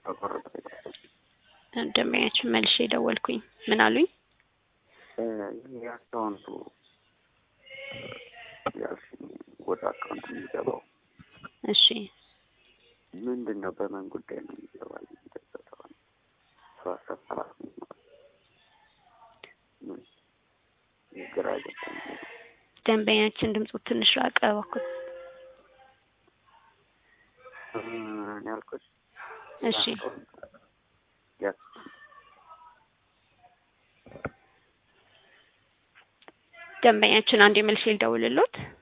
ተቆረጠ። ደንበኛችን መልሼ ደወልኩኝ። ምን አሉኝ? ይህ አካውንቱ ያልሽኝ ወደ አካውንት የሚገባው እሺ ምንድን ነው? በምን ጉዳይ ነው የሚገባል? የሚደሰተው ሰው አሰፋራት ምን ግራ ገባኝ። ደንበኛችን ድምፁ ትንሽ ራቀ እባክዎት። እኔ ያልኩሽ እሺ ያ ደንበኛችን አንድ መልሼ ልደውልልዎት።